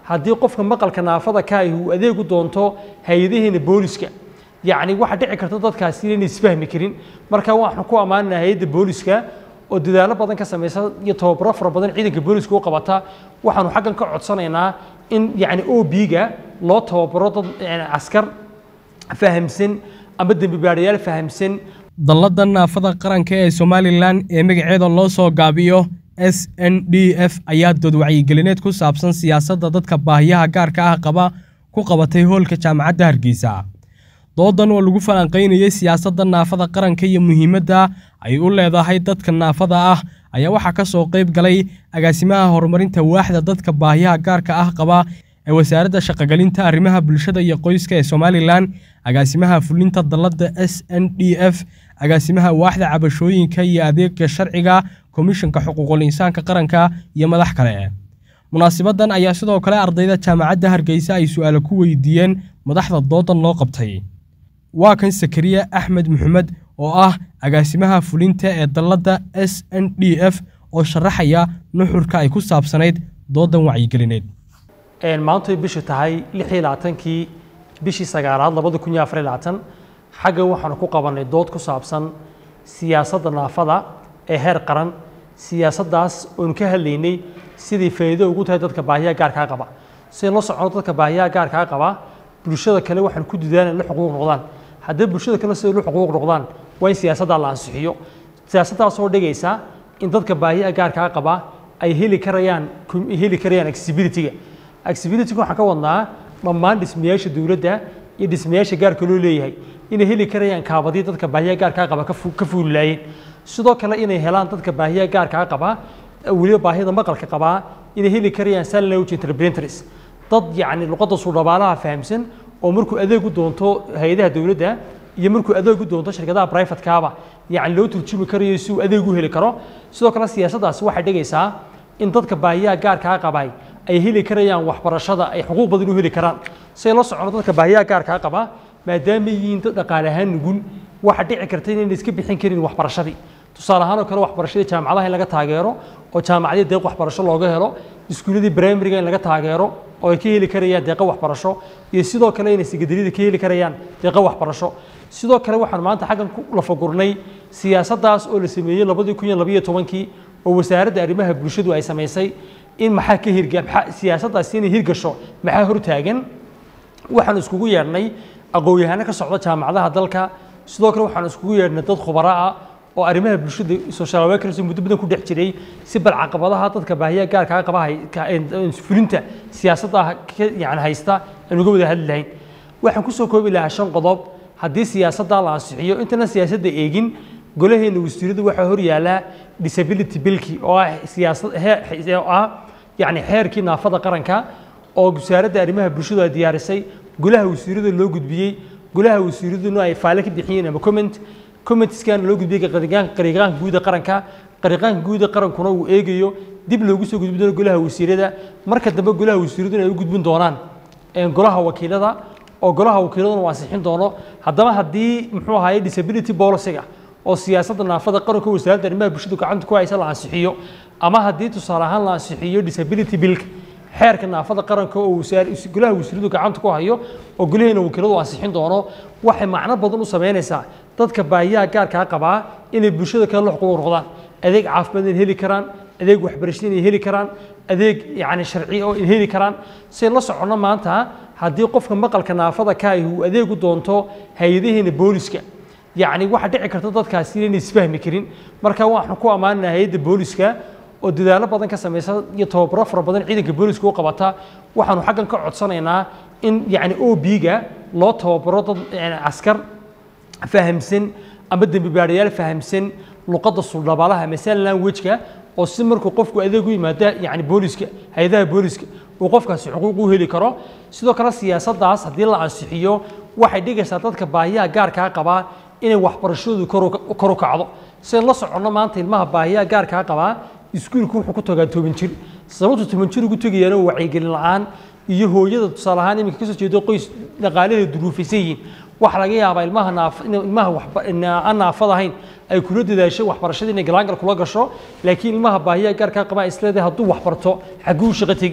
haddii qofka maqalka naafada ka ahi uu adeegu doonto hay-adaheena booliska yacni waxaa dhici karta dadkaasi inayna isfahmi karin marka waxaan ku ammaanana hay-adda booliska oo dadaalo badan ka samaysa iyo tababaro fara badan ciidanka booliska u qabata waxaanu xaggan ka codsanaynaa in yacni o b-ga loo tababaro dad askar fahamsan ama dembi baadhayaal fahamsan dallada naafada qaranka ee somalilan ee magaceeda loo soo gaabiyo s n d f ayaa dood wacyigelineed ku saabsan siyaasadda dadka baahiyaha gaarka ah qaba ku qabatay hoolka jaamacadda hargeysa doodan oo lagu falanqaynayay siyaasadda naafada qaranka iyo muhiimadda ay u leedahay dadka naafada ah ayaa waxaa ka soo qayb galay agaasimaha horumarinta waaxda dadka baahiyaha gaarka ah qaba ee wasaaradda shaqogelinta arrimaha bulshada iyo qoyska ee somalilan agaasimaha fulinta dalladda s n d f agaasimaha waaxda cabashooyinka iyo adeega sharciga komishanka xuquuqul insaanka qaranka iyo madax kale munaasibadan ayaa sidoo kale ardayda jaamacadda hargeysa ay su-aalo ku weydiiyeen madaxda doodan loo qabtay waa kan sakariya axmed maxamed oo ah agaasimaha fulinta ee dalladda s n d f oo sharaxaya nuxurka ay ku saabsanayd doodan wacyigelineed maantay bishu tahay lix iyo labaatankii bishii sagaalaad labada kun iyo afar iyo labaatan xaggan waxaanu ku qabanay dood ku saabsan siyaasadda naafada ee heer qaran siyaasaddaas oonu ka hadlaynay sidai faa'iido ugu tahay dadka baahiyaha gaarkaa qaba sidayn la socono dadka baahiyaha gaarkaa qaba bulshada kale waxaan ku didaan la xuquuq noqdaan haddii bulshada kale siday lu xuquuq noqdaan waa in siyaasaddaa la ansixiyo siyaasaddaasoo dhigaysa in dadka baahiyaha gaarkaa qaba ay heli karayaan heli karayaan accessibility-ga accessibility-ga waxaan ka wadnaa dhammaan dhismayaasha dowladda iyo dhismayaasha gaarka loo leeyahay inay heli karayaan kaabadii dadka baahiyaha gaarkaa qaba ka fuulilaayeen sidoo kale inay helaan dadka baahiyaha gaarkaa qaba weliba baahida maqalka qabaa inay heli karayaan sign language interpreters dad yacni luqadda suudhabaalaha fahamsan oo markuu adeeg u doonto hay-adaha dowladda iyo markuu adeeg u doonto shirkadaha privatekaaba yacni loo turjumi karayo si uu adeeg u heli karo sidoo kale siyaasaddaasi waxay dhigaysaa in dadka baahiyaha gaarkaa qabay ay heli karayaan waxbarashada ay xuquuq badan u heli karaan siday la socono dadka baahiyaha gaarkaa qaba maadaama yihiin dad dhaqaale ahaan nugul waxa dhici karta inayna iska bixin karin waxbarashadii tusaale ahaan oo kale waxbarashadii jaamacadaha in laga taageero oo jaamacadii deeq waxbarasho looga helo iskuuladii primariga in laga taageero oo ay ka heli karayaan deeqo waxbarasho iyo sidoo kale inay sigadariyada ka heli karayaan deeqo waxbarasho sidoo kale waxaan maanta xaggan ku lafagurnay siyaasaddaas oo la sameeyey labadii kun iyo labayo tobankii oo wasaaradda arrimaha bulshadu ay samaysay in maxaa ka hirga siyaasaddaasi inay hirgasho maxaa hortaagan waxaan iskugu yeedhnay aqoon-yahano ka socda jaamacadaha dalka sidoo kale waxaan iskugu yeedhnay dad khubaro ah oo arrimaha bulshada social workers muddo badan ku dhex jiray si bal caqabadaha dadka baahiyaha gaarkaa qaba fulinta siyaasadda yani haysta aan uga wada hadli lahayn waxaan kusoo koobi lahaa shan qodob haddii siyaasadda la ansixiyo intana siyaasadda eegin golaheena wasiiradu waxaa hor yaallaa disability billki oo ah siyaasad oo ah yani xeerkii naafada qaranka oo wasaaradda arrimaha bulshadu ay diyaarisay golaha wasiirada loo gudbiyey golaha wasiiraduna ay faale ka bixiyeen ama comment commentskana loo gudbiyey qariiqaanka guuda qaranka qariiqaanka guuda qarankuna uu eegayo dib loogu soo gudbin doono golaha wasiirada marka dambe golaha wasiiraduna ay u gudbin doonaan golaha wakiilada oo golaha wakiiladuna uu ansixin doono haddaba haddii muxuu ahaye disability policyga oo siyaasadda naafada qaranka wasaaradda arrimaha bulshadu gacanta ku haysa la ansixiyo ama haddii tusaale ahaan la ansixiyo disability billka xeerka naafada qaranka oo golaha wasiiradu gacanta ku hayo oo golaheena wakiiladu ansixin doono waxay macno badan u samaynaysaa dadka baahiyaha gaarkaa qabaa inay bulshada kale la xuquuq noqdaan adeeg caafimaad inay heli karaan adeeg waxbarasho inay heli karaan adeeg yacni sharci oo inay heli karaan sidayn la soconno maanta haddii qofka maqalka naafada ka ahi uu adeeg u doonto hay-adaheena booliska yacni waxaa dhici karta dadkaasi inayna isfahmi karin marka waxaan ku ammaanana hay-adda booliska oo dadaalo badan ka samaysa iyo tababaro fara badan ciidanka booliska u qabata waxaanu xaggan ka codsanaynaa in yacni o b-ga loo tababaro dad askar fahamsan ama dembi baadhayaal fahamsan luqadda suldhabaalaha ama sign language-ka oo si markuu qofku adeeg u yimaada yacni booliska hay-adaha booliska uu qofkaasi xuquuq u heli karo sidoo kale siyaasaddaas haddii la ansixiyo waxay dhigaysaa dadka baahiyaha gaarkaa qabaa inay waxbarashadoodu kor u kacdo sidayn la soconno maanta ilmaha baahiyaha gaarkaa qabaa iskuulku wuxuu ku tagaa toban jir sababtu toban jir ugu tegayaana waa wacyigelin la-aan iyo hooyada tusaale ahaan iminka kasoo jeedo qoys dhaqaalaheeda duruufaysan yihiin waxa laga yaabaa ilmaha naaf ilmaha aan naafad ahayn ay kula dadaasho waxbarashada inay galaangal kula gasho laakiin ilmaha baahiyaha gaarkaa qabaa isleedahay hadduu waxbarto xagguu shaqo tegi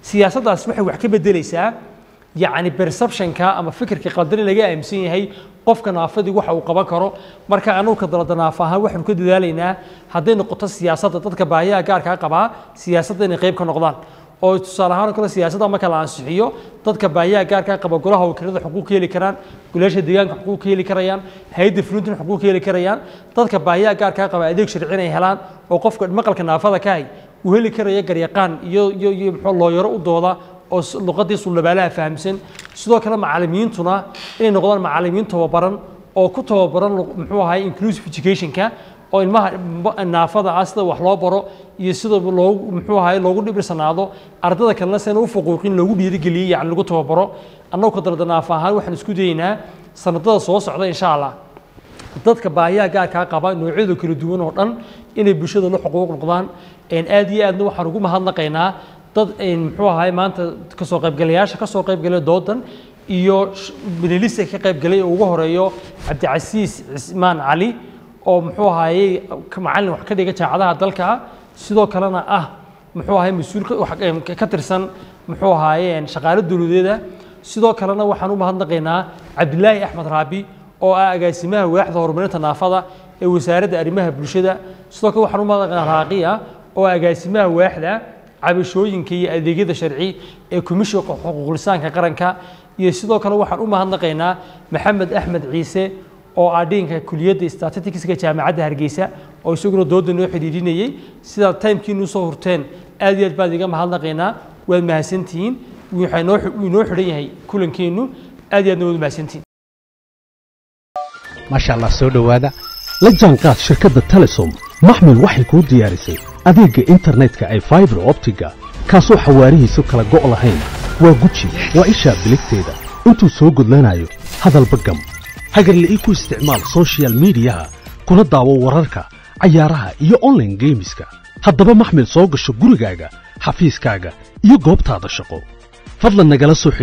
siyaasaddaas waxay wax ka beddelaysaa yacni perceptionka ama fikirka qaldan ee laga aaminsan yahay qofka naafadii waxa uu qaban karo marka anugu ka dalada naaf ahaan waxaanu ka dadaalaynaa hadday noqoto siyaasadda dadka baahiyaha gaarkaa qabaa siyaasadda inay qayb ka noqdaan oo tusaale ahaan oo kale siyaasadda marka la ansixiyo dadka baahiyaha gaarkaa qaba golaha wakiilada xuquuq ka heli karaan golaasha deegaanka xuquuq ka heli karayaan hay-adda fulintin xuquuq ka heli karayaan dadka baahiyaha gaarkaa qaba adeeg sharci inay helaan oo qofka maqalka naafada ka hay uu heli karaya garyaqaan iyo iyo iyo muxuu looyaro u dooda oo luqadii sullabaalaha fahamsan sidoo kale macallimiintuna inay noqdaan macallimiin tababaran oo ku tababaran muxuu ahay inclusive educationka oo ilmaha naafada ah sida wax loo baro iyo sida loogu muxuu ahay loogu dhibirsanaado ardada kalena sena u faquuqin loogu dhiirigeliyey yani lagu tababaro annagu ka dalada naaf ahaan waxaan isku dayeynaa sanadada soo socda insha allah dadka baahiyaha gaarkaa qaba noocyada kala duwan oo dhan inay bulshada la xuquuq noqdaan aad iyo aadna waxaan ugu mahadnaqaynaa dad muxuu ahay maanta kasoo qaybgalayaasha kasoo qaybgalay doodan iyo minilista ka qaybgalay oo ugu horeeyo cabdicasiis cismaan cali oo muxuu ahaayey macallin wax ka dhiga jaacadaha dalka sidoo kalena ah muxuu ahay mas-uul ka tirsan muxuu ahaaye shaqaale dowladeeda sidoo kalena waxaan u mahadnaqaynaa cabdilaahi axmed raabi oo ah agaasimaha waaxda horumarinta naafada ee wasaaradda arrimaha bulshada sidoo kale waxaan u mahadnaqaynaa raaqiya oo agaasimaha waaxda cabashooyinka iyo adeegyada sharci ee komishinka xuquuqlisaanka qaranka iyo sidoo kale waxaan u mahadnaqaynaa maxamed axmed ciise oo ah dhinka kuliyadda statisticska jaamacadda hargeysa oo isaguna dooda noo xidhiidhinayey sidaad timekiinu soo hurteen aad iyo aad baan iga mahadnaqaynaa waad mahadsantihiin wuu inoo xidhan yahay kulankeennu aad iyo aadna waad mahadsantihiin maasha allah soo dhowaada la jaanqaad shirkadda telesom maxmil waxay kuu diyaarisay adeegga internetka ay faibar optiga kaasoo xawaarihiisu kala go' lahayn waa guji waa ishaa biligteeda intuu soo gudlanayo hadalba gam hagarle ii ku isticmaal sochial midiyaha kuna daawo wararka cayaaraha iyo onlaine geemiska haddaba maxmil soo gasho gurigaaga xafiiskaaga iyo goobtaada shaqo fadlan nagala soo